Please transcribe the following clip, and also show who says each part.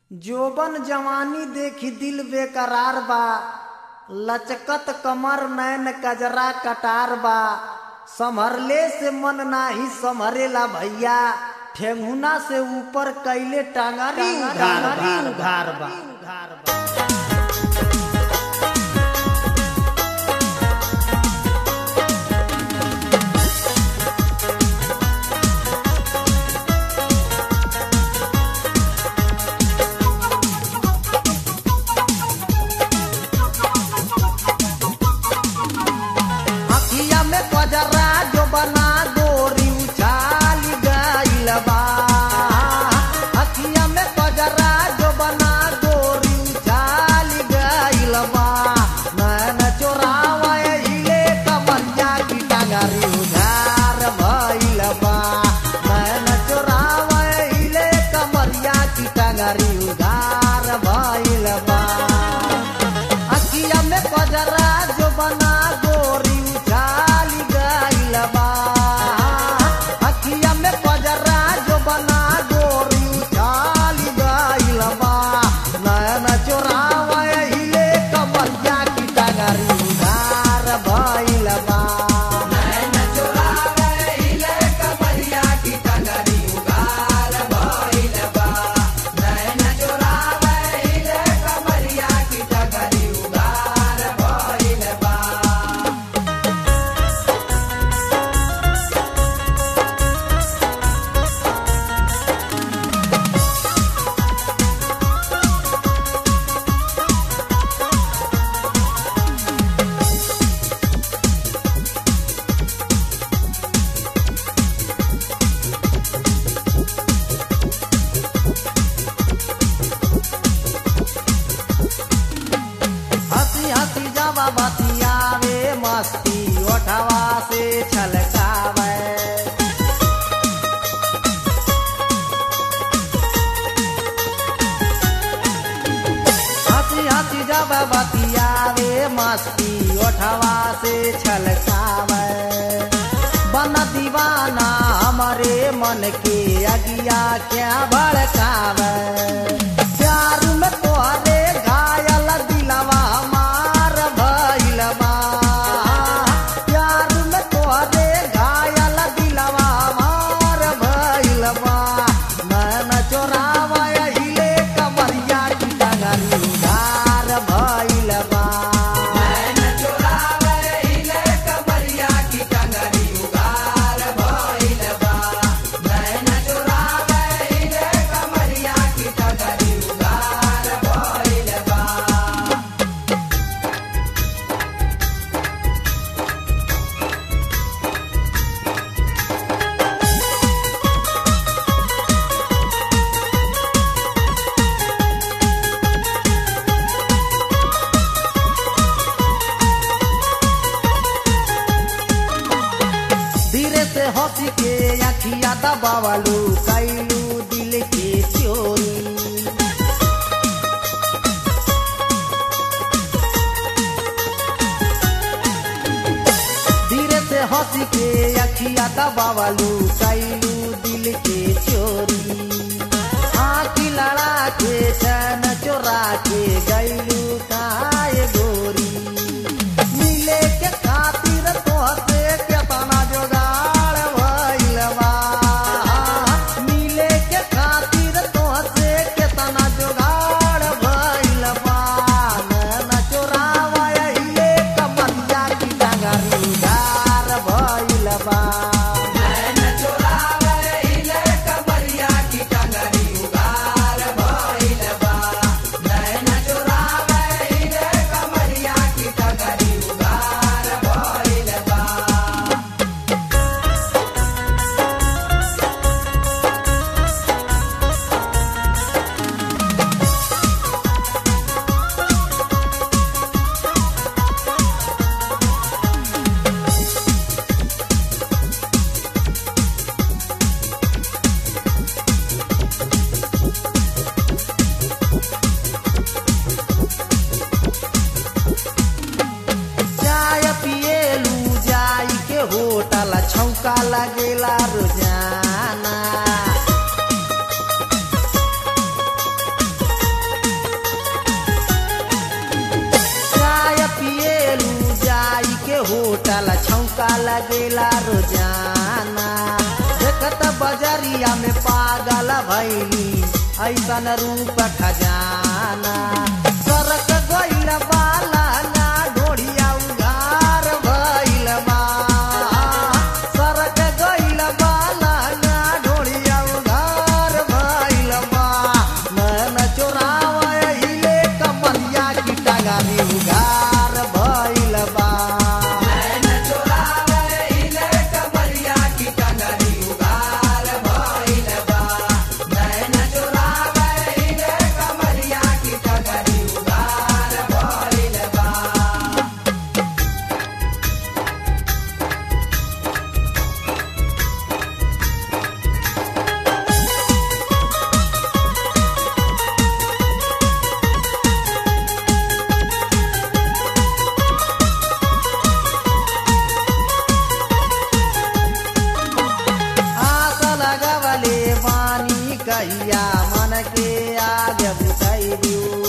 Speaker 1: जोबन जवानी देखी दिल बेकरार बा लचकत कमर नैन कजरा कटार बा संभरले से मन नाही संभरेला भैया ठेंगुना से ऊपर कैले टांगरी उघार उघार बा अखिया में कजरा जो बना गोरी उछाल गइल बा अखिया में कजरा जो बना गोरी उछाल गइल बा नैन चोरावे हिले कमरिया की टांगरी उधार भइल बा नैन चोरावे हिले कमरिया की टांगरी उधार भइल बा अखिया में कजरा जो बना गोरी उछाली गइल बा अखिया में कजरा जो बना गोरी उछाली गइल बा नयन चोरावे हिले कमरिया की टांगरी उधार भइल बा नयन चोरावे हिले कमरिया की टांगरी उधार भइल बा नयन चोरावे हिले कमरिया की टांगरी उधार भइल बा हंसी हंसी जावा बतियावे मस्ती ओठवा से छलकावे हंसी हंसी जावा बतियावे मस्ती ओठवा से छलकावे बन दीवाना हमारे मन के अगिया क्या भड़कावे प्यार में तोहरे घायल दिलवा मार भइल बा प्यार में तोहरे घायल दिलवा मार भइल बा नैन चोरावा हिले कमरिया की टंगरी उधार भइल बा नैन चोरावा हिले कमरिया की टंगरी उधार भइल बा नैन चोरावा हिले कमरिया की टंगरी उधार भइल बा धीरे से हंसी के अखिया दबावलू कैलू दिल के चोरी धीरे से हंसी के अखिया दबावलू कैलू दिल के चोरी आखी लड़ा के चैन चोरा के गैलू काए गोरी मिले के खातिर तोहसे केतना जोगाड़ भइल बा मिले के खातिर तोहसे केतना जोगाड़ भइल बा नैन चोरावा हिले कमरिया की डांगरी उधार भइल बा नैन चोरावा हिले कमरिया की डांगरी उधार भइल बा नैन चोरावा हिले कमरिया की डांगरी उधार भइल बा चाय पिएलू जाई के होटल छौका लगेला रोजाना लगेला रोजाना देखत बजरिया में पागल भैली ऐसन रूप खजाना सरक गइल बाला ना ढोढ़िया उधार भइल बा सरक गइल बाला ना ढोढ़िया उधार भइल बा मन चोरावे हिले कमरिया की टगारी उधार भइल बा आस लगवले बानी कहिया मन के आगे बुझाई दियो